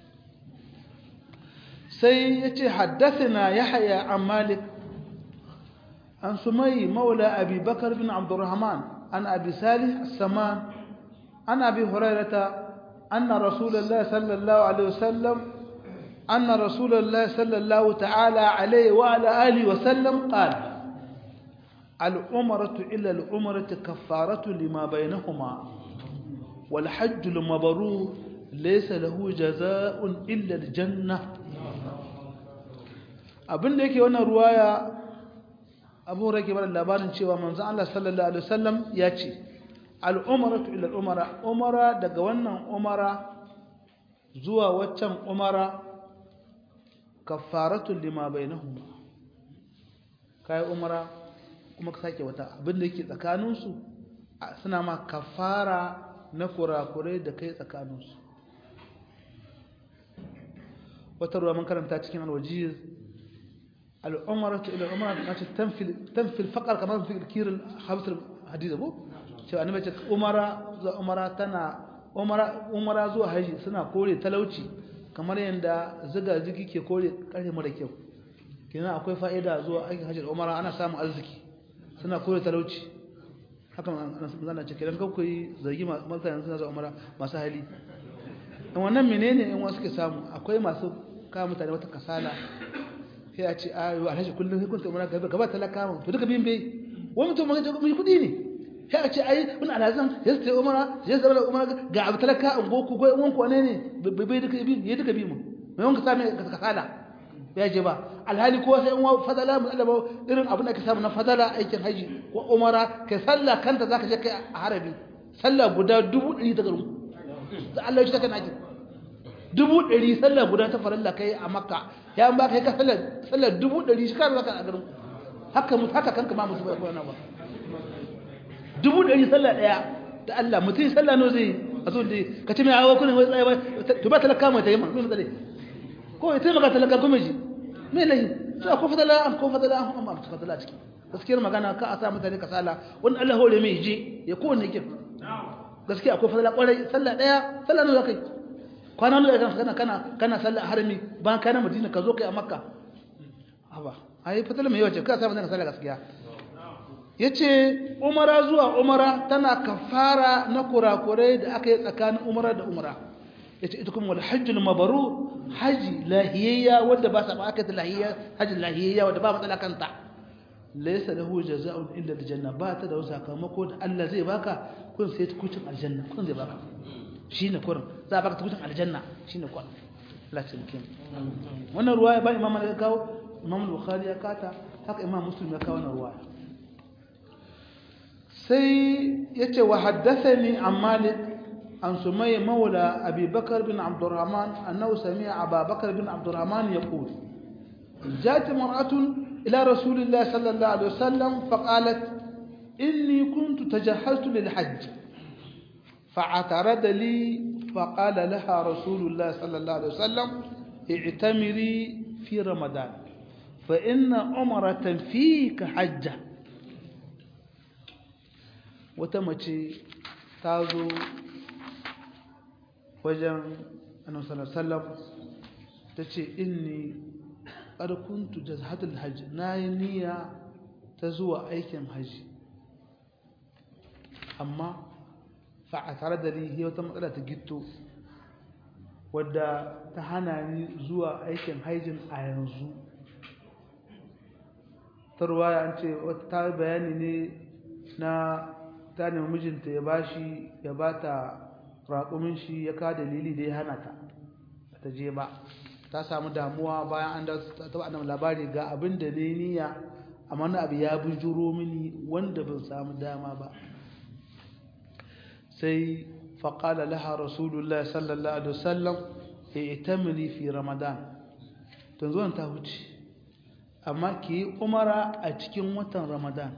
sai yace haddathana yahya an malik an sumay maula abi bakr bin abdurrahman an abi salih as-saman an abi hurairah أن رسول الله صلى الله عليه وسلم أن رسول الله صلى الله تعالى عليه وعلى آله وسلم قال العمرة إلى العمرة كفارة لما بينهما والحج المبرور ليس له جزاء إلا الجنة abin da yake wannan ruwaya abu rake bada labarin cewa manzo Allah sallallahu alaihi wasallam ya ce al'umaratu ila umara umara daga wannan umara zuwa waccan umara kafaratu lima bainahuma kai umara kuma ka sake wata abin da yake tsakaninsu suna ma kafara na kurakurai da kai tsakaninsu wata ruwa mun karanta cikin alwajiz al'umaratu ila umara ta ce tanfil faqar kamar fi kirin hamsar hadith abu cewa annabi ce umara zuwa umara tana umara umara zuwa haji suna kore talauci kamar yanda ziga zigi ke kore kare mara kyau kenan akwai fa'ida zuwa aikin haji da umara ana samun arziki suna kore talauci haka zana ce kenan kan koyi zargi masu yanzu suna zuwa umara masu hali in wannan menene in wasu ke samu akwai masu kawo mutane wata kasala sai a ce ayo alhaji kullum sai kun ta umara gaba talaka mu to duka bin bai wani mutum mai kudi ne sai a ce ai wani alhazan ya su ta umara ya zama da umara ga abu talaka an goku ko yan wanku ne ne bai duka bi ya duka bi mu mai wanka sami kasala ya je ba alhali ko sai in wa fadala mu Allah irin abin da ka samu na fadala aikin haji ko umara kai sallah kanta zaka je kai a harabi sallah guda dubu ɗari ta garin da Allah ya taka naki dubu ɗari sallah guda ta farilla kai a makka ya an ba kai ka sallah sallah dubu ɗari shi ka zaka a garin haka mu haka kanka ma musu ba ko na ba dubu ɗari sallah ɗaya da Allah mutum sallah no zai a zo dai ka ce mai hawa kunin wai tsaye ba to ba talaka mai ta yi man kuma tsale ko ya taimaka talaka kuma ji me lahi sai ko fadala an ko fadala an amma ta fadala ciki gaskiyar magana ka a sa mutane kasala wani Allah hore mai je ya kowanne yake gaskiya akwai fadala kwarai sallah ɗaya sallah no zakai kwana no kana kana kana sallah harami bayan kana Madina ka zo kai a Makka haba ai fadala mai yawa ce ka sa mutane sallah gaskiya yace umara zuwa umara tana kafara na kurakurai da aka yi tsakanin umara da umara yace ita kuma wal hajjul mabrur haji lahiyya wanda ba sa ba aka lahiyya haji lahiyya wanda ba matsala kanta laysa lahu jazaa'un illa aljanna ba ta da wani sakamako da Allah zai baka kun sai tukucin aljanna kun zai baka shine kurin za baka tukucin aljanna shine kun Allah ya tsike wannan ruwaya ba imam ya kawo imam al-bukhari ya kata haka imam muslim ya kawo wannan ruwaya sai ya ce wa haddasani an malik an sumai maula abubakar bin abdurrahman annahu sami'a abubakar bin abdurrahman ya qul jati mar'atun ila rasulillah sallallahu alaihi wasallam faqalat inni kuntu tajahhaztu lil hajj فاعترض لي فقال لها رسول الله صلى الله عليه وسلم اعتمري في رمضان فإن عمرة فيك حجة wata mace ta zo wajen annabi sallallahu ta ce inni ƙarkuntu da hadin hajji na yi niyya ta zuwa aikin hajji amma fa a tare da ni wata matsala ta gito wadda ta hana ni zuwa aikin hajjin a yanzu tarwa an ce ta bayani ne na ta nemi mijinta ya bashi ya bata raƙumin shi ya ka dalili da ya hana ta ta je ba ta samu damuwa bayan an da ta ba labari ga abin da ne niyya amma na abu ya bujuro mini wanda ban samu dama ba sai faƙala laha rasulullah sallallahu alaihi wasallam ya itamini fi ramadan tun zuwan ta wuce amma ki yi umara a cikin watan ramadan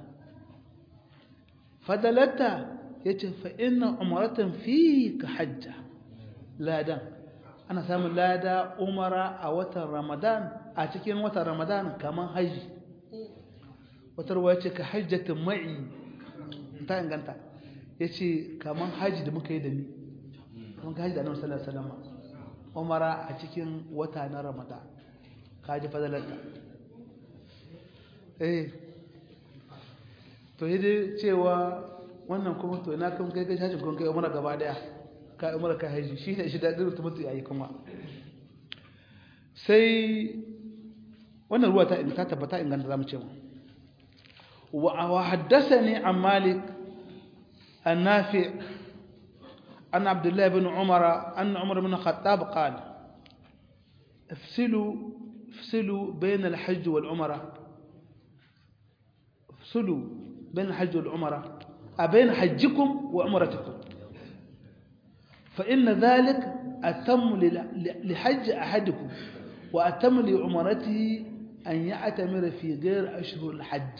fadalatta ya ce fa'inna umaratan fi ka hajja ladan ana samun lada umara a watan ramadan a cikin watan ramadan kamar haji wata ruwa ce ka hajjatin ma'i ta inganta ya ce kamar haji da muka yi da ni kamar ka haji da nan salama umara a cikin wata na ramadan ka ji fadalarta eh to yi dai cewa wannan kuma to ina kan kai kai hajji kun kai umara gaba daya ka umara ka haji shi ne shi daɗin mutum mutu yayi kuma sai wannan ruwa ta ta tabbata inganta zamu ce mu wa haddathani an malik النافع عن عبد الله بن عمر أن عمر بن الخطاب قال افصلوا افصلوا بين الحج والعمرة افصلوا بين الحج والعمرة أبين حجكم وعمرتكم فإن ذلك أتم لحج أحدكم وأتم لعمرته أن يعتمر في غير أشهر الحج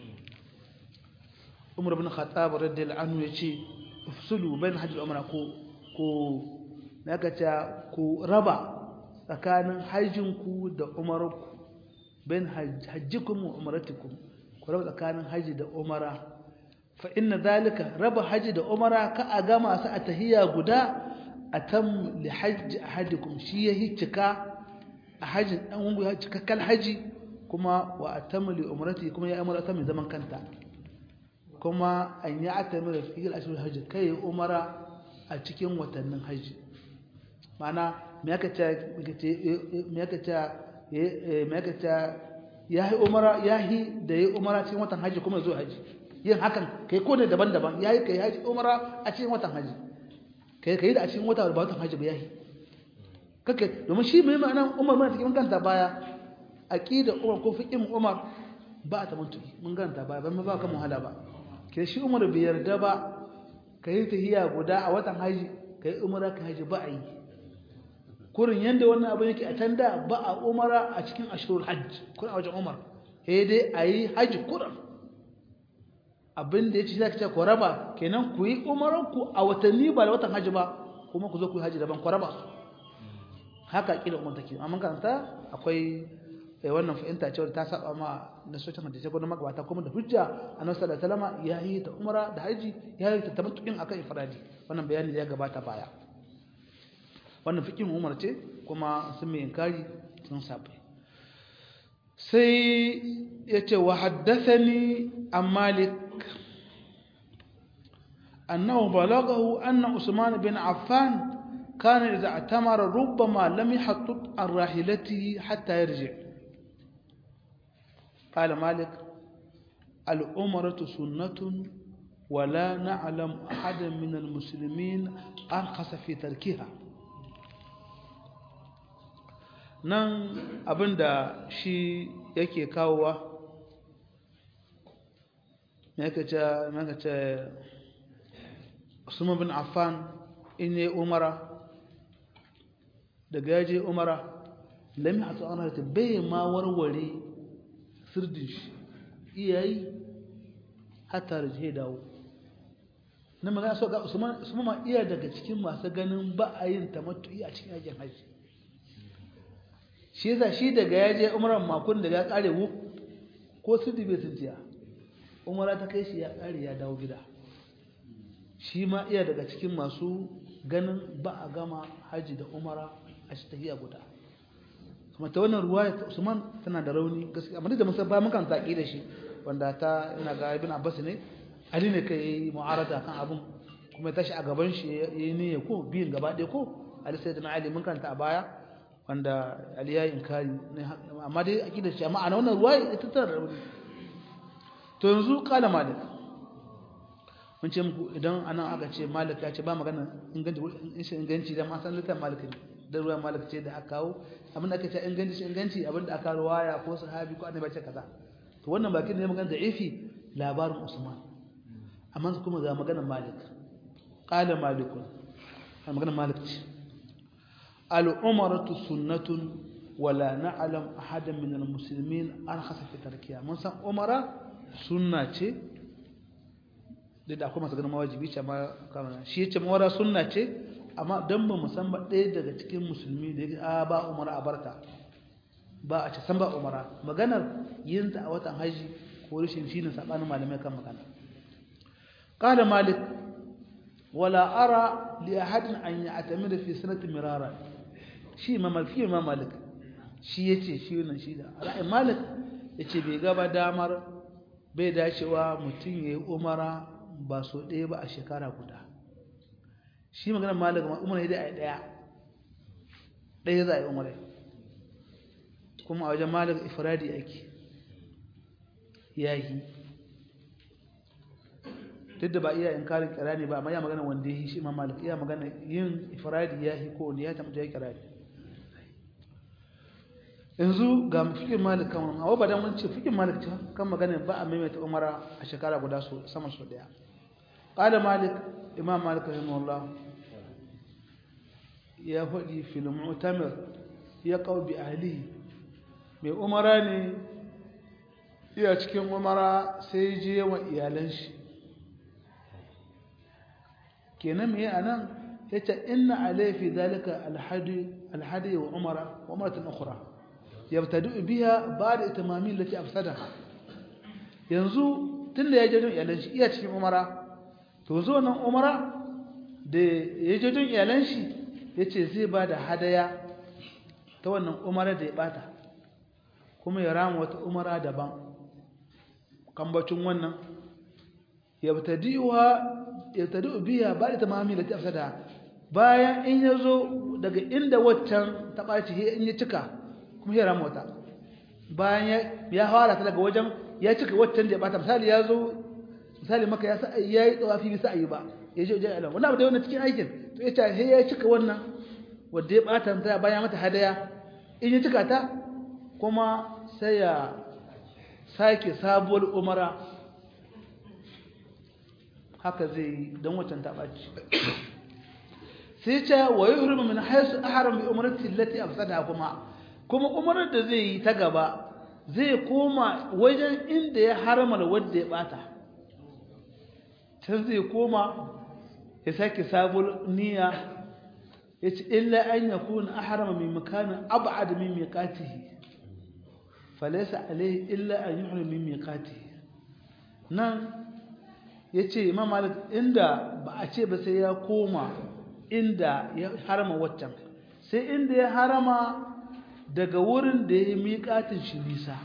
عمر بن الخطاب رضي الله عنه يجي افصلوا بين الحج والعمرة كو كو نكتا كو ربا tsakanin hajjinku da umarku bain hajjikum wa umratikum ku raba tsakanin haji da umara fa inna zalika raba haji da umara ka a gama su a tahiyya guda atam li hajji ahadikum shi yahi cika a hajin dan ungu ya cika kal haji kuma wa atam li umrati kuma ya umara ta mai zaman kanta kuma an yi atamira fi al-ashhur hajji kai umara a cikin watannin haji ma'ana me aka ce me aka ce me aka ce ya yi umara ya yi da ya yi umara cikin watan haji kuma zuwa haji yin hakan kai ko ne daban-daban ya yi kai haji umara a cikin watan haji kai kai da a cikin wata ba watan haji ba ya yi kake domin shi mai ma'ana umar mana cikin kanta baya aqida umar ko fiqhin umar ba ta mutu mun ganta baya ban ba ka muhala ba ke shi umar bai yarda ba kai tahiya guda a watan haji kai umara ka haji ba a yi kurin yadda wannan abin yake a can da ba a umara a cikin ashirul hajj kurin a wajen umar sai dai a yi hajji kurin abin da ya ce za ka ce ku raba kenan ku yi umaranku a watanni ba da watan hajji ba kuma ku zo ku yi hajji daban ku raba su haka ƙila umar take amma karanta akwai wannan fahimta cewa ta saba ma na socin hadisi ko na magabata kuma da hujja annabi sallallahu alaihi wasallam ya yi ta umara da haji ya yi ta tamattu'in akan ifradi wannan bayani da ya gabata baya wannan fikin umar ce kuma sun mai inkari sun sabai sai ya ce wa haddathani an malik annahu balagahu anna usman bin affan kana idza atamara rubbama lam yahattut an rahilatihi hatta yarji قال مالك العمرة سنة ولا نعلم أحدا من المسلمين أرخص في تركها nan abinda shi yake kawowa me ce usman bin affan in yi umara daga yaje umara lami a tsawon ta bai ma warware sirdin shi iyayi hatta da jihe dawo na magana so ga usman ma iya daga cikin masu ganin ba a yin tamattu'i a cikin yakin hajji shi yasa shi daga ya je umran makon daga ya kare wu ko sidi bai tuntiya umara ta kai shi ya kare ya dawo gida shi ma iya daga cikin masu ganin ba a gama haji da umara a shi tafiya guda kuma ta wannan ruwaya ta Usman tana da rauni gaskiya amma duk da mun san ba mun kan taki da shi wanda ta ina ga Ibn Abbas ne Ali ne kai yayi mu'arada kan abun kuma tashi a gaban shi yayi niyya ko biyin gaba ɗaya ko Ali sayyidina Ali mun kanta a baya wanda Ali yayi inkari amma dai akidar shi amma ana wannan ruwaya ita tana da rauni to yanzu kala malik mun ce muku idan anan aka ce malik ya ce ba magana inganci inganci da ma san littafin malik ne da ruwa malik ce da aka kawo abin da aka ce inganci inganci abin da aka ruwaya ko sahabi ko annabi ce kaza to wannan bakin ne magana da ifi labarin usman amma kuma ga maganar malik qala malikun maganar malik ce al umaratu sunnatun wala na'lam ahadan min al muslimin arkhasa fi tarkiya mun san umara sunna ce da akwai masu ganin mawajibi ce amma kamar shi ya ce mawara sunna ce amma don ba musamman ɗaya daga cikin musulmi da ya ba umara a barta ba a ce san ba umara maganar yin ta a watan haji ko rashin shi ne saɓanin malamai kan magana ƙada malik wala ara li ahadin an yi atami da fi sanatin mirara shi imam malik shi imam malik shi ya ce shi wannan shi da ra'ayin malik ya ce bai gaba damar bai dacewa mutum ya yi umara ba so ɗaya ba a shekara guda shi maganar malik umara ya dai a ɗaya ɗaya za a yi umara kuma a wajen malik ifradi ake ya yi duk da ba iya inkarin kirani ba amma ya magana wanda ya yi shi ma malik iya magana yin ifradi ya yi ko wanda ya tabbata ya kirani yanzu ga fikin malik kan wani abu ba dan wani ce fikin malik ce kan magana ba a maimaita umara a shekara guda su sama su daya qala malik imam malik rahimahullah ya faɗi fil mu'tamir ya qaw bi ahlihi mai umara ne iya cikin umara sai je wa iyalan shi kenan me anan yace inna alayhi fi dhalika alhadi alhadi wa umara wa umratun ukhra yabtadu biha ba'da itimami allati afsadaha yanzu tunda ya je don iyalan shi iya cikin umara to zo nan umara da ya je don iyalan shi yace zai ba da hadaya ta wannan umara da ya bata kuma ya rama wata umara daban kambacin wannan yabtadi'uha yabtadi'u biha ba'da itimami allati afsadaha bayan in yazo daga inda waccan ta baci in ya cika kuma ya rama wata bayan ya fara ta daga wajen ya cika waccan da ya bata misali ya zo misali maka ya sa ya yi tsawafi bisa ayi ba ya je wajen alam wannan abu da wannan cikin aikin to ya ce he ya cika wannan wanda ya bata ta bayan mata hadaya in ya cika ta kuma sai ya sake sabuwar umara haka zai yi don waccan ta ɓaci sai ce wa yi hurmi min haisu aharam bi umarci lati afsada kuma kuma umarar da zai yi ta gaba zai koma wajen inda ya haramar wadda ya bata can zai koma ya sake sabon niyya ya ce illa an ya kuna aharama mai makanin ab'ad min miqatihi falaysa alayhi illa an yuhrim min miqatihi nan yace imam malik inda ba a ce ba sai ya koma inda ya harama waccan sai inda ya harama daga wurin da ya miƙatin shi nisa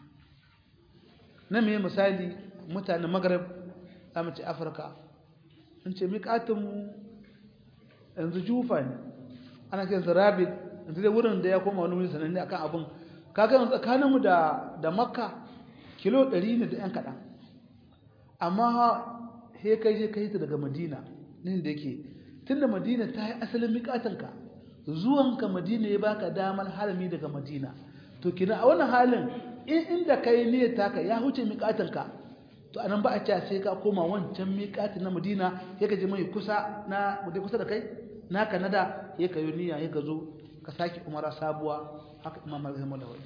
na mai misali mutanen magarib zamu ce afirka in ce miƙatinmu yanzu jufa ne ana kiran rabid yanzu da wurin da ya koma wani wuri sananne akan abin kaga yanzu tsakaninmu da da makka kilo 100 ne da yan kaɗan amma he kai je kai ta daga madina nin da yake tunda madina ta yi asalin miƙatinka zuwanka madina ya baka damar harami daga madina to kina a wannan halin in inda kai niyyar taka ya huce miƙatinka to anan ba a ce sai ka koma wancan miƙatin na madina ya ka je mai kusa na mutai kusa da kai naka nada ya ka yi niyya ya ka zo ka sake umara sabuwa haka imam malik rahimahullah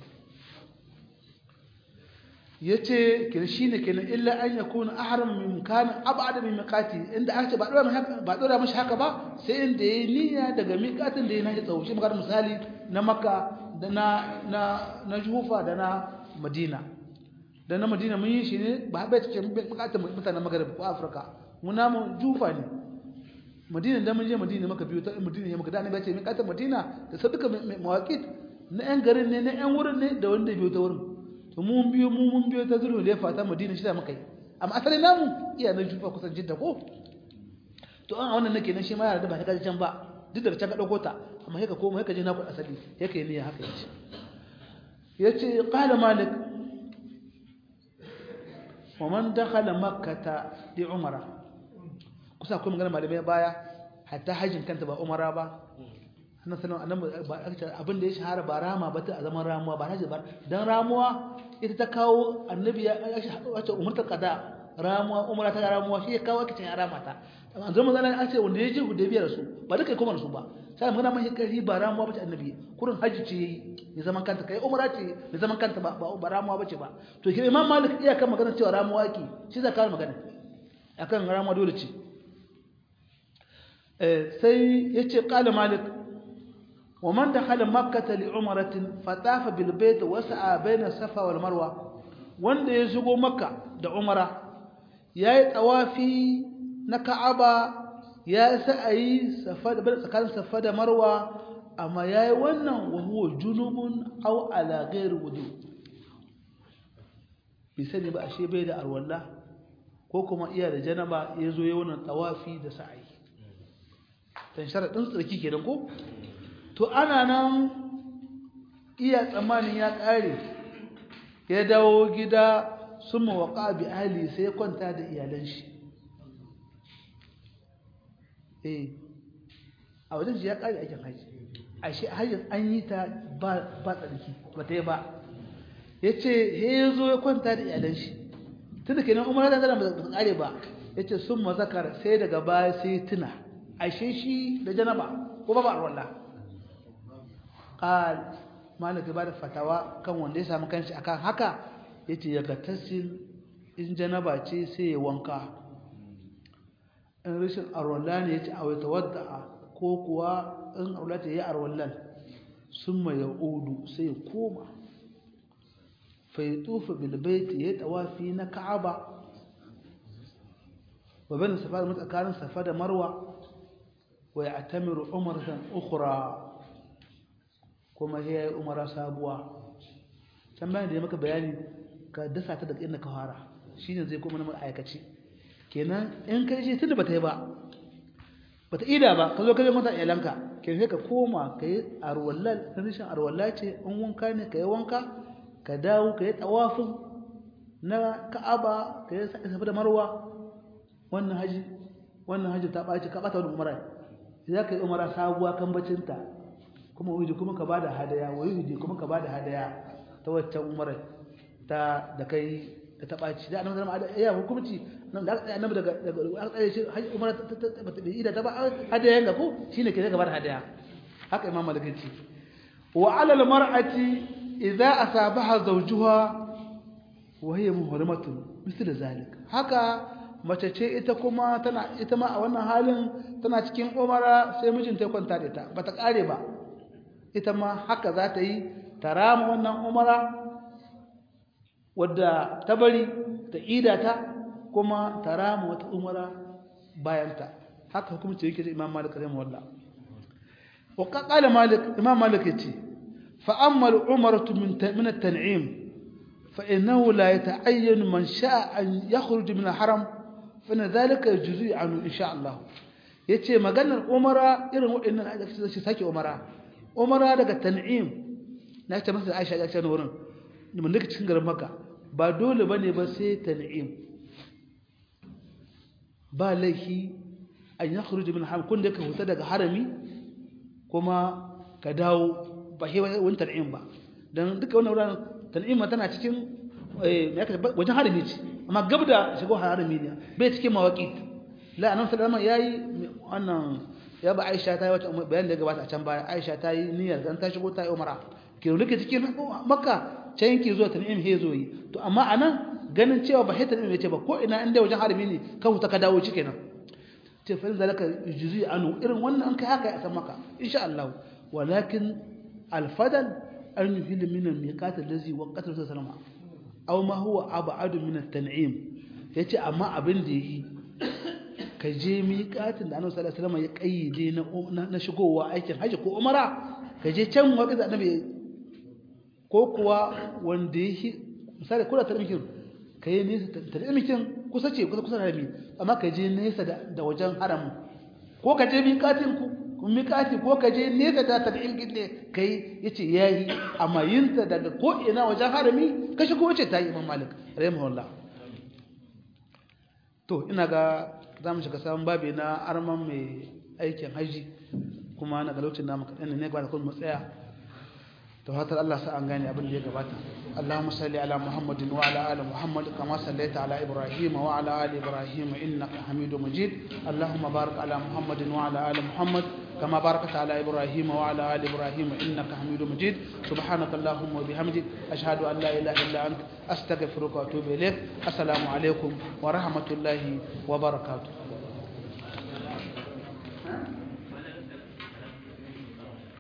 yace kin shine kenan illa an yakuna ahram min kan ab'ad min miqati inda aka ce ba dora haka ba dora mishi haka ba sai inda yayi niyya daga miqatin da yana tsawo shi magana misali na makka da na na na jufa da na madina da na madina mun yi shi ne ba bai cikin miqatin mutanen maghrib ko afirka mun namu jufa ne madina da mun je madina maka biyu ta madina ya maka da ne bai ce miqatin madina da saduka mawaqit na yan garin ne na yan wurin ne da wanda biyo ta wurin to mun biyo mu mun biyo ta zuru da fata madina shi da muka yi amma asali namu iya nan jufa kusan jidda ko to an wannan nake nan shi ma yana da ba ta kaji can ba duk da can ka dauko ta amma sai ka koma sai ka je na ku asali sai ka yi niyya haka yace yace qala malik wa man dakhala makkah li umara kusa akwai magana malamai baya hatta hajjin kanta ba umara ba annan sanan annan abin da ya shahara ba rama ba ta zaman ramuwa ba hajji ba dan ramuwa ita ta kawo annabi ya wace umartar qada ramuwa umara ta ramuwa shi ya kawo kicin ya rama ta an zama zan an ce wanda ya je hudaybiyar su ba duka kuma su ba sai magana mai kari ba ramuwa ba ta annabi kurin hajji ce ya zaman kanta kai umara ce ya zaman kanta ba ba ramuwa ba ce ba to ke imam malik iya kan magana cewa ramuwa ki shi zai kawo magana akan ramuwa dole ce sai yace qala malik wa man dakhala makkah li umratin fatafa bil bayt wa sa'a bayna safa wal marwa wanda ya shigo makka da umara yayi tawafi na ka'aba ya sa'ayi safa da tsakanin safa da marwa amma yayi wannan wa huwa junubun aw ala ghairi wudu bi sani ba ashe bai da arwalla ko kuma iya da janaba yazo yayin wannan tawafi da sa'ayi dan sharadin tsarki kenan ko to ana nan iya tsammanin ya kare ya dawo gida summa waqa bi ahli sai ya kwanta da iyalan shi eh a wajen shi ya kare aikin haji ashe hajjin an yi ta ba ba tsarki ba ta yi ba yace he yazo ya kwanta da iyalan shi tunda kenan umar da zan ba ta kare ba yace summa zakar sai daga baya sai tuna ashe shi da janaba ko ba ba wallahi qal malik ba da fatawa kan wanda ya samu kanshi akan haka yace ya gatasil in janaba ce sai ya wanka in rashin arwalla ne yace a wata wadda ko kuwa in arwalla ce ya arwallan summa ya udu sai ya koma fa yatufu bil baiti ya tawafi na ka'aba wa bain safa da tsakanin safa da marwa wa ya'tamiru umratan ukhra kuma sai ya yi umara sabuwa can bayan da ya maka bayani ka dasa ta daga inda ka fara shi ne zai kuma na aikaci kenan in ka ce tunda bata yi ba bata ida ba ka zo ka je mata iyalanka kenan sai ka koma ka yi arwallal na rishin arwalla ce in wanka ne ka yi wanka ka dawo ka yi tawafin na ka'aba ka yi sa'i da marwa wannan haji wannan haji ta ɓaci ka ɓata wani umara za ka yi umara sabuwa kan bacinta kuma wuri kuma ka bada hadaya wuri kuma ka bada hadaya ta waccan umar ta da kai da ta baci da annabi zama ya hukunci nan da aka annabi daga daga aka tsaye shi umar ta ta ta ida ta ba hadaya ga ko shine ke ka bada hadaya haka imam malik ce wa ala al mar'ati idza asabaha zawjuha wa hiya muhrimatun misal zalik haka mace ce ita kuma tana ita ma a wannan halin tana cikin umara sai mijinta ya kwanta da ita bata kare ba ita ma haka za ta yi ta rama wannan umara wadda ta bari ta ida ta kuma ta rama wata umara bayanta haka hukumci yake da imam malik rahimah wallah wa qala malik imam malik yace fa amma al umratu min min at tan'im fa innahu la yata'ayyan man sha'a an yakhruj min al haram fa dhalika yajzi anhu insha Allah yace maganar umara irin waɗannan da shi sake umara umara daga tan'im na ta masa aisha ya ce wurin mun duka cikin garin maka ba dole bane ba sai tan'im ba laifi an ya khuruj min haram kun da ka huta daga harami kuma ka dawo ba sai wani tan'im ba dan duka wannan wurin tan'im tana cikin wajen harami ce amma gab da shigo harami ne bai cikin mawaqit la annabi sallallahu alaihi wasallam yayi wannan ya ba Aisha ta yi wata bayan da ya gabata a can baya Aisha ta yi niyyar dan ta shigo ta yi umara ke rike cikin Makka can yake zuwa Tan'im he zo yi to amma anan ganin cewa ba hita ne ce ba ko ina inda wajen harami ne ka huta ka dawo ciki nan ce fa zalaka juzi anu irin wannan an kai haka a san maka insha Allah walakin al-fadal an yuhil min al-miqat allazi waqata sallama aw ma huwa ab'adu min at-tan'im yace amma abin da yi ka je miƙatin da annabi sallallahu alaihi wasallam ya kayyade na na shigowa aikin haji ko umara ka je can waqti da annabi ko kuwa wanda ya misali kula ta mikin ka yi nesa ta mikin kusa ce kusa kusa da harami amma ka je nesa da wajen haramu ko ka je miƙatin ku miƙati ko ka je nesa da ta ilgin ne ka yi ya ce ya yi amma yin ta daga ko ina wajen harami ka shi kuma ce ta yi imam malik rahimahullah to ina ga za mu shiga sabon babi na arman mai aikin haji kuma na ga lokacin namu kaɗan ne ba da kuma tsaya to hatar Allah sa an gane abin da ya gabata Allahumma salli ala Muhammadin wa ala ali Muhammad kama sallaita ala Ibrahim wa ala ali Ibrahim innaka Hamidum Majid Allahumma barik ala Muhammadin wa ala ali Muhammad kama barakta ala Ibrahim wa ala ali Ibrahim innaka Hamidum Majid subhanaka Allahumma wa bihamdik ashhadu an la ilaha illa anta astaghfiruka wa atubu ilaik assalamu alaikum wa rahmatullahi wa barakatuh